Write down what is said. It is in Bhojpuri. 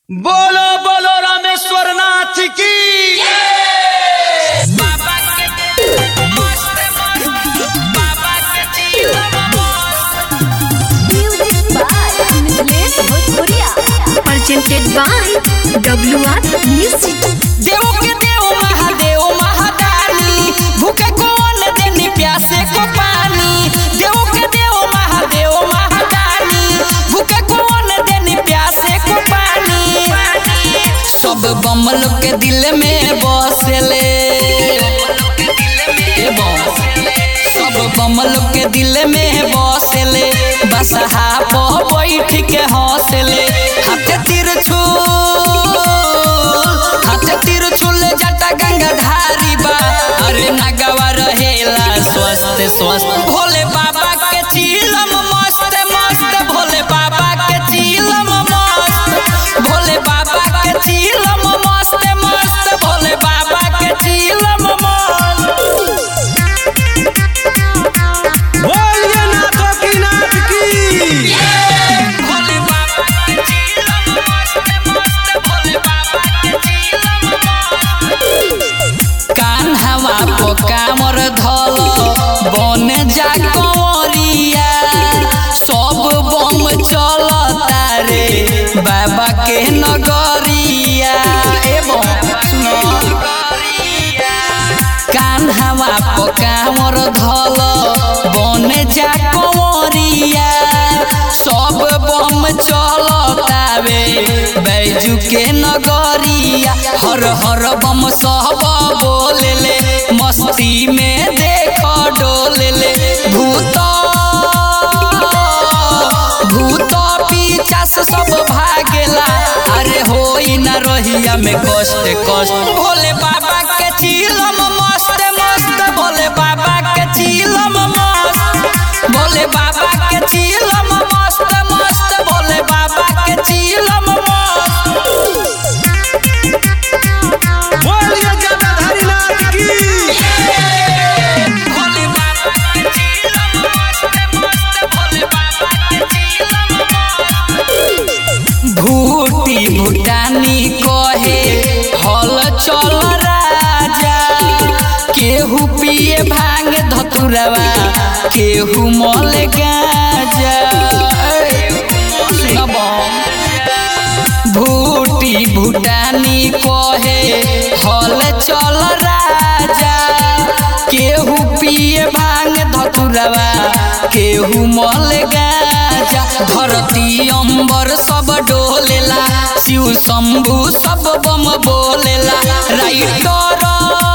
बोलो बोलो रामेश्वर नाथ की Music by Nilesh Bhojpuria. Presented by WR Music. देव के देव महादेव महादानी भूखे कौन देनी प्यासे को पानी देव के देव महादेव महादानी भूखे कौन देनी प्यासे को पानी सब बमल के दिल में बसले ए बम। सब बमल के दिल में बसले बसहा पो बैठ के हंसले हाथे तिरछुल हाथे तिरछुल जटा गंगा धारी बा अरे नगवा रहेला स्वस्थ स्वस्थ भोले बाबा के चीलम मस्त मस्त भोले बाबा के चीलम मस्त भोले बाबा के चीलम मस्त मस्त भोले बाबा के चीलम मस्त बोलिए नाथों की नाथ की भोले बाबा के चीलम मस्त मस्त भोले बाबा के चीलम मस्त कान्हवा पो कामर धल बन जा कंवरिया सब बम चलता रे बाबा के नगरिया एवं कान्हवा पो कामर धल बन जा कंवरिया सब बम चलतावे बैजू के नगरिया हर हर बम सब बोलेले मस्ती में देख डोलेले भूत भूत पीछास सब भागेला अरे होई न रहिया में कष्ट कष्ट भोले बाबा के चीलम मस्त मस्त भोले बाबा के चीलम मस्त भोले बाबा के चीलम मस्त मस्त भोले बाबा के चीलम मस्त बोलिए जटाधारी नाथ की भोले बाबा के चीलम मस्त मस्त भोले बाबा के चीलम मस्त भूटी भूटानी कहे हल चल राजा केहू पिए भांग धतुरवा केहू मल गाजा सुन बम। भूटी भूटानी कहे हल चल राजा केहू पिए भांग धतुरवा केहू मल गाजा धरती अंबर सब डोलेला शिव शंभु सब बम बोलेला राइटर